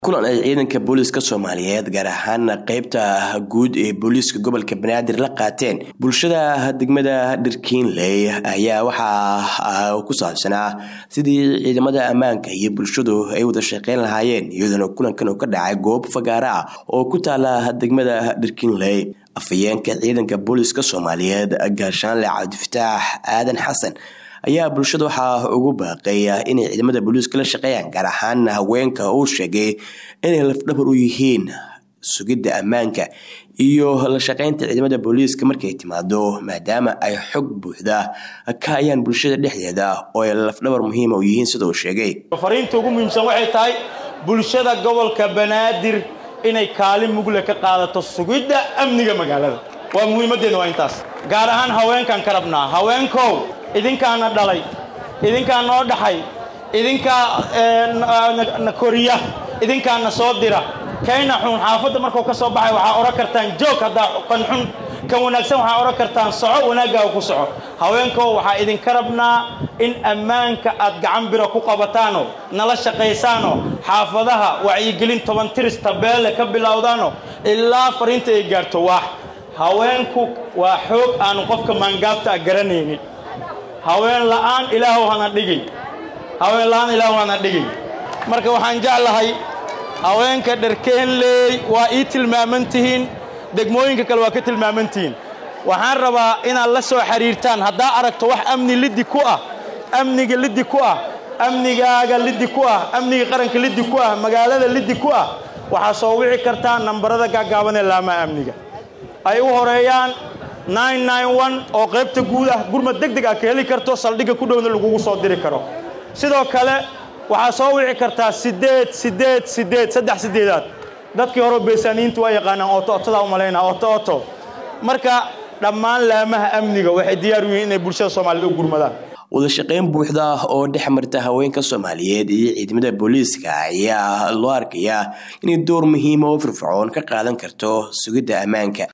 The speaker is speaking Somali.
kulan ay ciidanka booliiska soomaaliyeed gaar ahaan qeybta guud ee booliiska gobolka banaadir la qaateen bulshada degmada dharkiinley ayaa waxaa ku saabsanaa sidii ciidamada ammaanka iyo bulshadu ay wada shaqeyn lahaayeen iyadoona kulankan uu ka dhacay goob fagaara ah oo ku taala degmada dharkiinley afhayeenka ciidanka booliiska soomaaliyeed gaashaanle cabdifataax aadan xasan ayaa bulshada waxaa ugu baaqay inay ciidamada booliiska la shaqeeyaan gaar ahaan haweenka uu sheegay inay lafdhabar u yihiin sugidda ammaanka iyo la shaqeynta ciidamada booliiska markay timaado maadaama ay xog buuxda ka hayaan bulshada dhexdeeda oo ay lafdhabar muhiima u yihiin sida uu sheegay fariinta ugu muhiimsan waxay tahay bulshada gobolka banaadir inay kaalin mugle ka qaadato sugidda amniga magaalada waa muhiimaddeena waa intaas gaar ahaan haweenkaan ka rabnaa haweenkow idinkaana dhalay idinkaa noo dhaxay idinkaa na koriya idinkaana soo dira kayna xun xaafadda markuu ka soo baxay waxaa odhan kartaan joog haddaa kan xun kan wanaagsan waxaa odhan kartaan soco wanaaggaaga ku soco haweenkow waxaa idinka rabnaa in ammaanka aad gacan biro ku qabataano nala shaqaysaano xaafadaha wacyigelin toban tiris tabeelle ka bilowdaano ilaa fariinta ay gaarto waax haweenku waa xoog aanu qofka maangaabta a garanaynin haween la'aan ilaahow hana dhigin haween la'aan ilaahow hana dhigin marka waxaan jeclahay haweenka dharkeenleey waa ii tilmaaman tihiin degmooyinka kale waa ka tilmaaman tihiin waxaan rabaa inaad la soo xidhiirtaan haddaa aragto wax amni liddi ku ah amniga liddi ku ah amnigaaga liddi ku ah amniga qaranka liddi ku ah magaalada liddi ku ah waxaa soo wici kartaa nambarada gaagaaban ee laamaha amniga ay u horeeyaan oo qaybta guud ah gurmad deg deg ah ka heli karto saldhigga ku dhowna lagugu soo diri karo sidoo kale waxaa soo wici kartaa siddeed siddeed siddeed saddex siddeedaad dadkii hore beesaaniyiintu waa yaqaanaan oto otodaa u malaynaa oto oto marka dhammaan laamaha amniga waxay diyaar u yihiin inay bulshada soomaaliyed u gurmadaan wada shaqeyn buuxda oo dhex marta haweenka soomaaliyeed iyo ciidamada booliiska ayaa loo arkayaa inay door muhiima oo firfircoon ka qaadan karto sugidda ammaanka